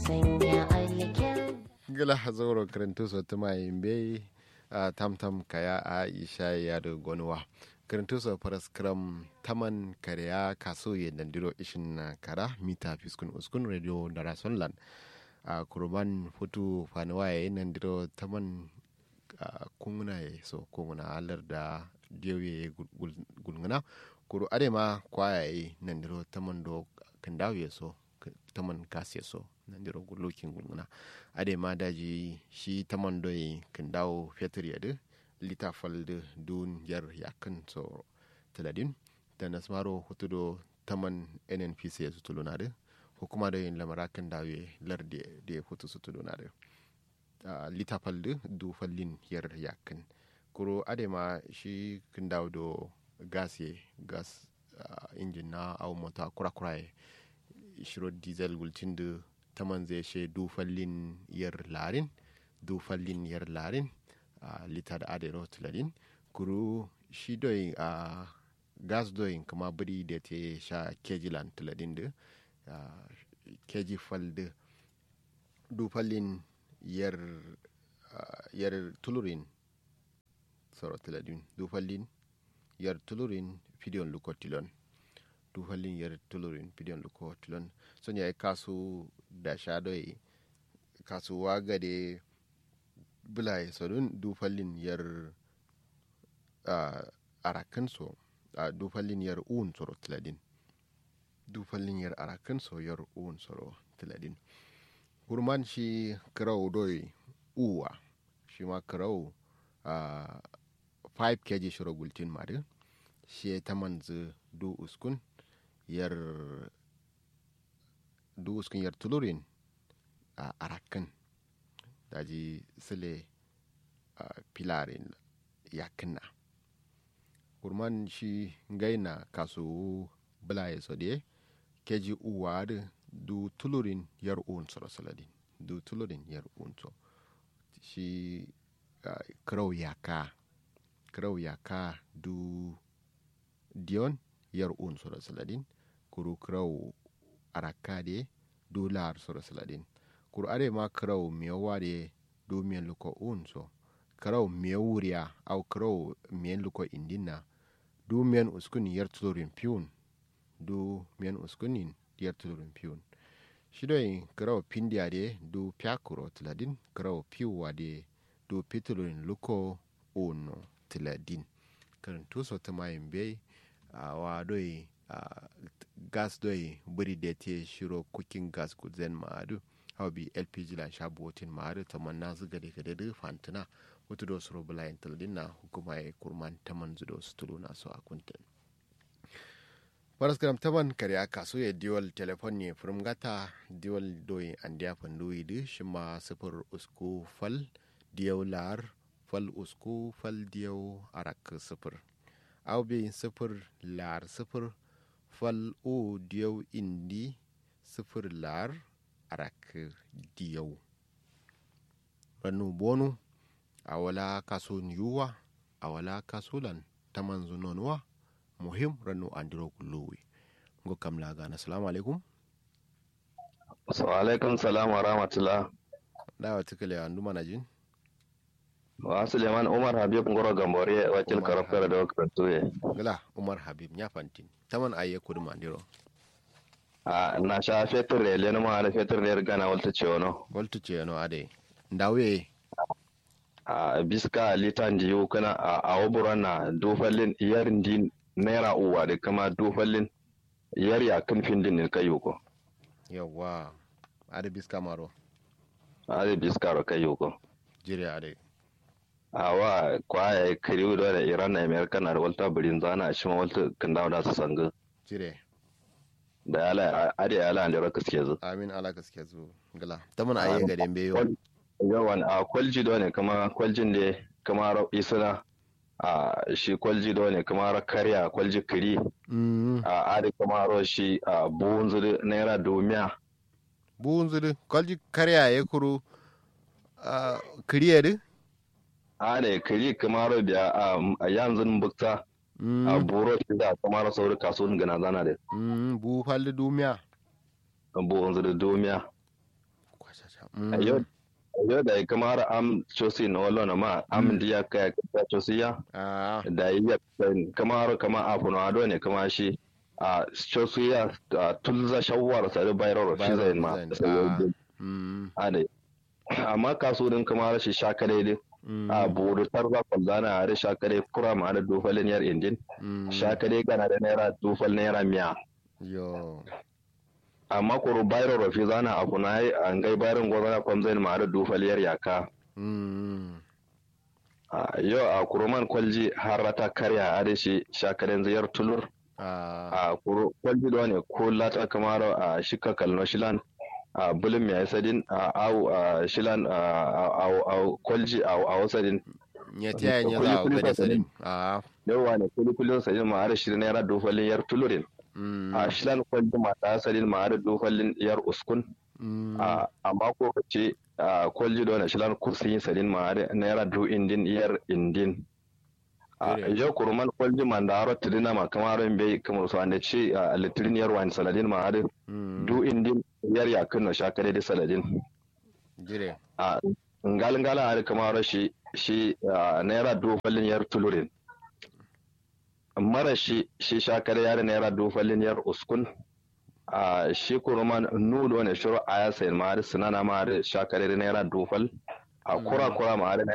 sanya alkyau gila zauro karantu so tuma yimbe a tamtam kaya a isha ya da gonuwa karantu so faras kram taman kariya kaso ye dandiro ishin na kara mita fiskun uskun radio da rasonland a kurban futu fanuwa ya nandiro taman kunguna ya so kunguna alar da diyoye gulguna kuru adema kwaya ya nandiro taman do kandawo ya so taman kasi so nandiro gulukin gulguna ade ma daji shi taman doyi kan dawo fetur yadu lita falde dun yar yakan so taladin da nasmaro hutudo taman nnpc ya sutulo na de hukuma da yin lamara kan dawo lar da ya hutu sutulo na de lita falde du fallin yar yakan kuro ade ma shi kan dawo do gas ye gas injin na au mota kura-kura shiro diesel gulcin da taman zai she dufallin yar larin dufallin yar larin a lita da adero tularin kuru shi doyin a gas doyin kama biri da ta sha keji lan tularin da keji falda dufallin yar yar tulurin soro tularin dufallin yar tulurin fidiyon lukotilon dufallin yar tulurin fidiyon lukotilon sun yayi kasu da shadoi kasuwa gade bulaye sadun dufallin yar arakan so a dufallin yar uun soro tiladin dufallin yar arakan so yar uun soro tiladin hurman shi kirau doi uwa shi ma kirau 5 kg shiro gultin mari shi ta manzu du uskun yar du uskun yar tulurin a arakan daji sile a pilarin yakinna kurman shi gaina kasu bulaye sode keji uwa da du tulurin yar un soro saladin du tulurin yar un so shi uh, krau yaka krau yaka du dion yar un soro saladin kuru krau araka de du lar soro saladin kuru are ma krau miyawa de du miyan luko un so krau miyawuriya au krau miyan luko indina du miyan uskun yar tulurin piyun du miyan uskunin yar tulurin piyun shidoyin krau pindiya de du pyakuro tiladin krau piwa de du pitulurin luko uno tiladin karin tuso ta mayin bai a wa doi a gas doi buri da te shiro cooking gas kuzen ma'adu hau bi lpg lan sha botin ma'adu ta manna zuga da gada fantina wato da suro bulayin tiladin na hukuma ya kurman ta manzu da su tulu na su a kuntin paraskram taban kare aka so ya diwal telefon ne furum gata diwal doyi an diya fandoyi di shi ma sifir usku fal diyau lar fal usku fal diyau arak sifir au bi sifir lar sifir fal o diyau indi sifir lar arak diyau ranu bonu a wala kaso yuwa a wala kasulan taman zunonuwa muhim ranu andiro kulluwi ngo kam lagana assalamu alaikum wa alaikum salam wa rahmatullah dawa tikale andu manajin wa suleiman umar habib ngoro gambore wakil Umar karafkara da wakil gala umar habib nya fantin taman aye kudu mandiro a na sha fetur ne le ma da fetur ne gana walta ce wono voltu ce no ade ndawe a biska litan diyu kana a awburan na dofallin yarin din naira uwa da kama dofallin yar ya kan findin ne kayo ko yawa ade biska maro a da biska ro kayo ko jire ade a wa kwaya kariu da iran na america na da walta birin zana shi ma walta kan dawo da su sanga jire da yala ade yala da raka suke zu amin ala gaske zu gala taman aye ga dembe yo yawan a kwalji da ne kama kwaljin da kama ra- isuna a shi kwalji da ne kama ra karya kwalji kiri mm a adi kama ro shi a buhun zuri naira domiya buun zudu kolji karya ye kuru a kriye de a da kiri kama ro biya a a yanzu bukta a mm buro shi da kama ro sauri kasuwan gana zana da mm bu falde dumiya buhun zuri domiya Mm. yau yau da kamar am chosi na wallo na ma am diya ka ka chosi ya Ah, da iya kamar kamar afu na ado ne kamar shi a chosi ya tulza shawwar sa da bayro shi zai ma Bayro sai design, yau mm, ade amma kasurin kamar shi shakare dai mm, a buru tarza kwallana a da shakare kura ma da dufalin yar indin mm. shakare gana da naira dufal naira miya Yo. amma kuru bayro rafi zana a kuna yi an gai bayron gwazana kwamzain ma da dufal yar yaka Mm, a yau a kuruman kwalji har rata karya a da shi shakaren ziyar tulur ah, a kuru kwalji da wani ko lata kamar a shika kalno shilan a bulin mai sadin a au a shilan a a- a kwalji a a wasadin nyati ya nya Kuli- za kuli ga da ba sadin. Ah, yawa ne kulikulin sadin ma har shirin naira dufalin yar tulurin mm, a shilan kwalji ma ta sadin ma har dufalin yar uskun mm, a a mako ce a kwalji da wani shilan kursin sadin ma har naira du indin yar indin a Ire. yau kuruman kwalji ma da haro tirina ma kamar bai kamar su ande ce a litirin yar wani saladin ma har mm, du indin yar yakin na shakare da saladin jire. a ngalin gala har kamar shi shi a, naira du fallin yar tulurin mara shi shi shakare yar naira du fallin yar uskun a shi kuruman nudo ne shuru aya sayin ma har sinana ma har shakare da naira du fal a kura kura ma har